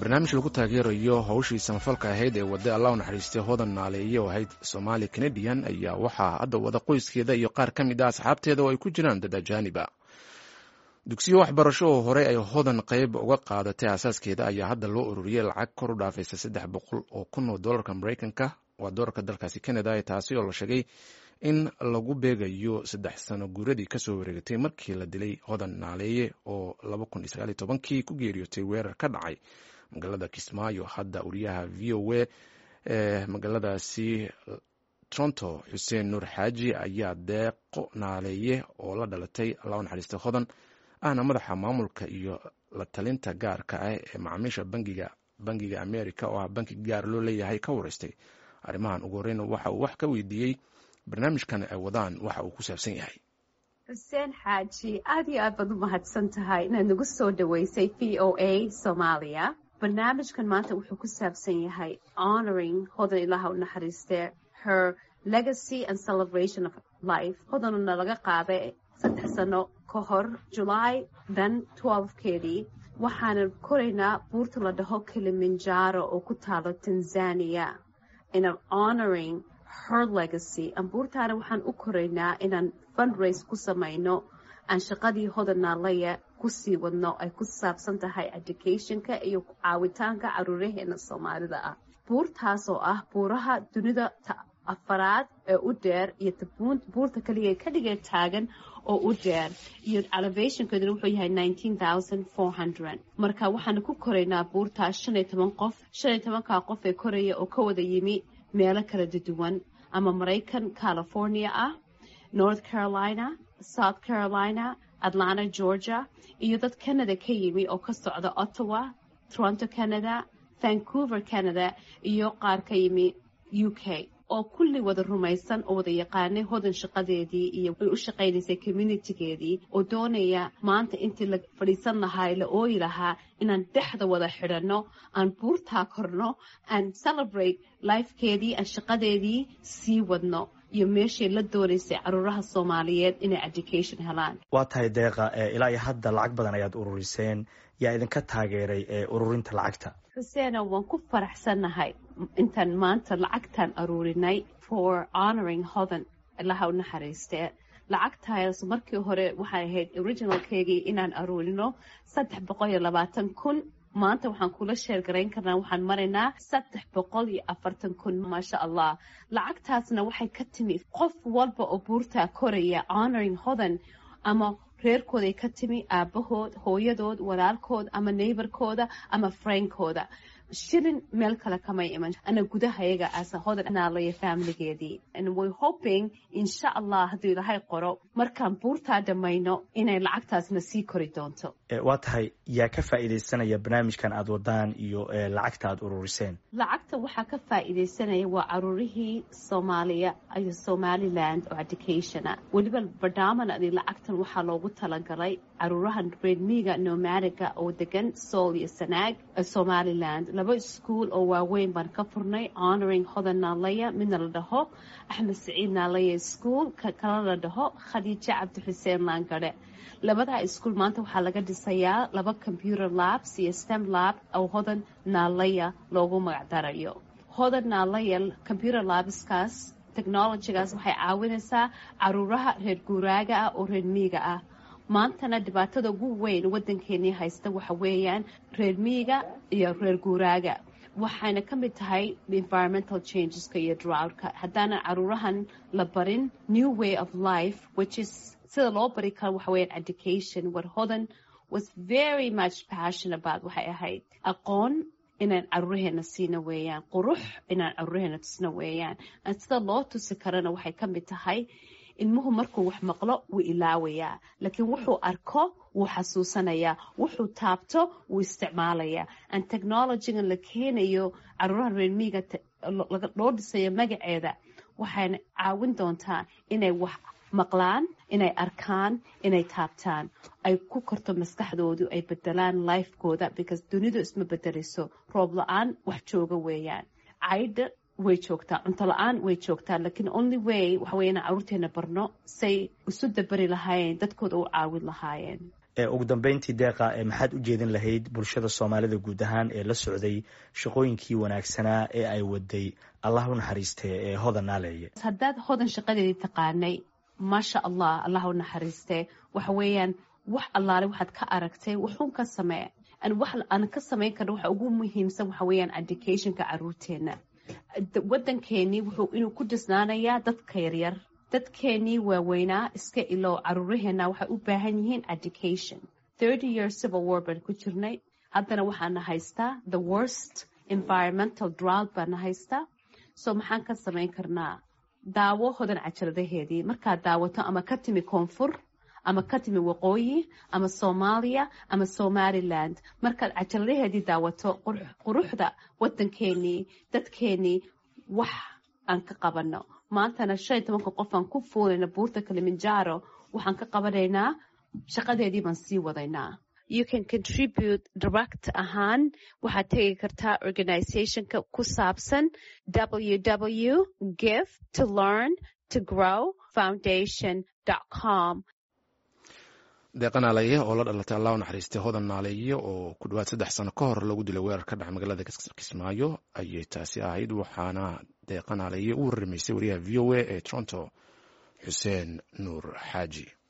barnaamij lagu taageerayo howshii samafalka ahayd ee wadda allah u naxariistay hodan naaleeye oo ahayd soomaali canadian ayaa waxaa hadda wada qoyskeeda iyo qaar ka mid ah asxaabteeda oo ay ku jiraan dad ajaaniba dugsiyo waxbarasho oo horey ay hodan qayb uga qaadatay aasaaskeeda ayaa hadda loo ururiyey lacag kor u dhaafaysa saddex boqol oo kun oo dolarka mareykanka waa dolarka dalkaasi canada taasi oo la sheegay in lagu beegayo saddex sano guuradii kasoo wareegatay markii la dilay hodan naaleeye oo kii ku geeriyootay weerar ka dhacay magaalada kismaayo hadda wariyaha v o a ee magaaladaasi toronto xuseen nuur xaaji ayaa deeqo naaleeye oo la dhalatay alla u naxariistay hodan ahna madaxa maamulka iyo la talinta gaarka ah ee macaamiisha bangiga bangiga america oo ah banki gaar loo leeyahay ka wareystay arrimahan ugu horeyna waxa uu wax ka weydiiyey barnaamijkan ay wadaan waxa uu ku saabsan yahay xuseen xaaji aad iyo aad baad u mahadsan tahay inaad nagu soo dhaweysay v o a soomaaliya barnaamijkan maanta wuxuu ku saabsan yahay honoring hodan ilaha u naxariistee her legacy and celebration of life hodanuna laga qaaday saddex sano ka hor july dan keedii waxaanan koraynaa buurta la dhaho kilimanjaro oo ku taalo tanzania inaan honoring her legacy ambuurtaana waxaan u koraynaa inaan fundraise ku samayno aan shaqadii hodan naalaya kusii wadno ay ku saabsan tahay educationka iyo caawitaanka caruuraheena soomaalida ah buurtaas oo ah buuraha dunida afaraad ee u dheer iyo buurta kaliya ka dhigee taagan oo u dheer iyo elevationkeeduna wuxuu yahay marka waxaana ku koraynaa buurtaas shan iyo toban qof shan iyo tobankaa qof ee koraya oo ka wada yimi meelo kala duwan ama maraykan california ah north carolina south carolina atlanta georgia iyo dad canada ka yimi oo ka socda ottawa toronto canada vancouver canada iyo qaar ka yimi u k oo kulli wada rumaysan oo wada yaqaanay hodan shaqadeedii iyo ay u shaqaynaysay communitygeedii oo doonaya maanta intii la fadhiisan lahaa la ooyi lahaa inaan dhexda wada xidhanno aan buurtaa korno aan celebrate lifekeedii aan shaqadeedii sii wadno iyo meeshay la doonaysay caruuraha soomaaliyeed inay education helaan waa tahay deeqa ilaa iyo hadda lacag badan ayaad ururiseen yaa idinka taageeray ee ururinta lacagta xuseeno waan ku faraxsannahay intaan maanta lacagtaan aruurinay for honoring hodan ilaha u naxariistee lacagtaas markii hore waxay ahayd originalkeygii inaan aruurino saddex boqol iyo labaatan kun maanta waxaan kula sheergarayn karnaa waxaan maraynaa saddex boqol iyo afartan kun maasha allah lacagtaasna waxay ka timi qof walba oo buurtaa koraya honoring hodan ama reerkooday ka timi aabahood hooyadood walaalkood ama neighborkooda ama frainkooda shilin meel kale kamay iman ana gudahayaga asa hodan naalaya faamiligeedii and way hoping insha allah hadduu ilaahay qoro markaan buurtaa dhammayno inay lacagtaasna sii kori doonto waa tahay yaa ka faa'iidaysanaya barnaamijkan aad wadaan iyo lacagta aad ururiseen lacagta waxaa ka faa'iidaysanaya waa caruurihii soomaaliya iyo somaliland oo educationa weliba badhaamanadi lacagtan waxaa loogu talagalay caruurahan reedmiiga nomadiga oo degan sool iyo sanaag somaliland laba iskuol oo waaweyn baan ka furnay honoring hodan naalaya midna la dhaho axmed saciid naalaya school ka kala la dhaho khadiijo cabdixuseen laangare labadaa iskuol maanta waxaa laga dhisayaa laba computer labs iyo stem lab oo hodan naalaya loogu magacdarayo hodan naalaya computer labskaas technologygaas waxay caawinaysaa caruuraha reer guuraaga ah oo reer miiga ah maantana dhibaatada ugu weyn waddankeenii haysta waxa weeyaan reer miiga iyo reer guuraaga waxayna ka mid tahay environmental changeska iyo droughtka haddaanan caruurahan la barin new way of life which is sida loo bari karo waxa weeyaan education what hodan was very much passion about waxay ahayd aqoon inaan caruuraheena siina weeyaan qurux inaan caruuraheena tusna weeyaan sida loo tusi karana waxay ka mid tahay ilmuhu markuu wax maqlo wuu ilaawayaa laakiin wuxuu arko wuu xasuusanayaa wuxuu taabto wuu isticmaalayaa an technologygan la keenayo caruuraha reermiiga loo dhisayo magaceeda waxayna caawin doontaa inay wax maqlaan inay arkaan inay taabtaan ay ku korto maskaxdoodu ay bedelaan lifekooda because dunidu isma bedelayso roob la-aan wax jooga weeyaan caydha way joogtaa cunto la-aan way joogtaa lakiin only way waxa wey inaan caruurteena barno say isu dabari lahaayeen dadkooda u caawin lahaayeen ugu dambeyntii deeqa maxaad u jeedin lahayd bulshada soomaalida guud ahaan ee la socday shaqooyinkii wanaagsanaa ee ay waday allah u naxariistee ee hodan naaleeye haddaad hodan shaqadeedii taqaanay maasha allah allah u naxariistee waxa weeyaan wax allaale waxaad ka aragtay wuxuun ka samee wax aan ka samayn karna waxa ugu muhiimsan waxa weeyaan educationka caruurteenna waddankeenii wuxuu inuu ku dhisnaanayaa dadka yaryar dadkeenii waaweynaa iska ilow caruuraheenna waxay u baahan yihiin education thirty years civil war baan ku jirnay haddana waxaana haystaa the worst environmental drought baana haystaa so maxaan ka samayn karnaa daawo hodan cajaladaheedii markaad daawato ama ka timi koonfur ama ka timi waqooyi ama soomaaliya ama somaliland markaad cajaladaheedii daawato quruxda waddankeenii dadkeenii wax aan ka qabano maantana shan iyo tobanka qof aan ku fuulayna buurta kalimanjaro waxaan ka qabanaynaa shaqadeedii baan sii wadaynaa you can contribute direct ahaan waxaad tegi kartaa organizationka ku saabsan www give to learn to grow foundation com deeqanaalaye oo la dhalatay allah u naxariistay hodan naaleeye oo ku dhawaad saddex sano ka hor lagu dilay weerar ka dhaca magaalada kismaayo ayay taasi ahayd waxaana deeqanaalaye u warramaysay wariyaha v o a ee toronto xuseen nuur xaaji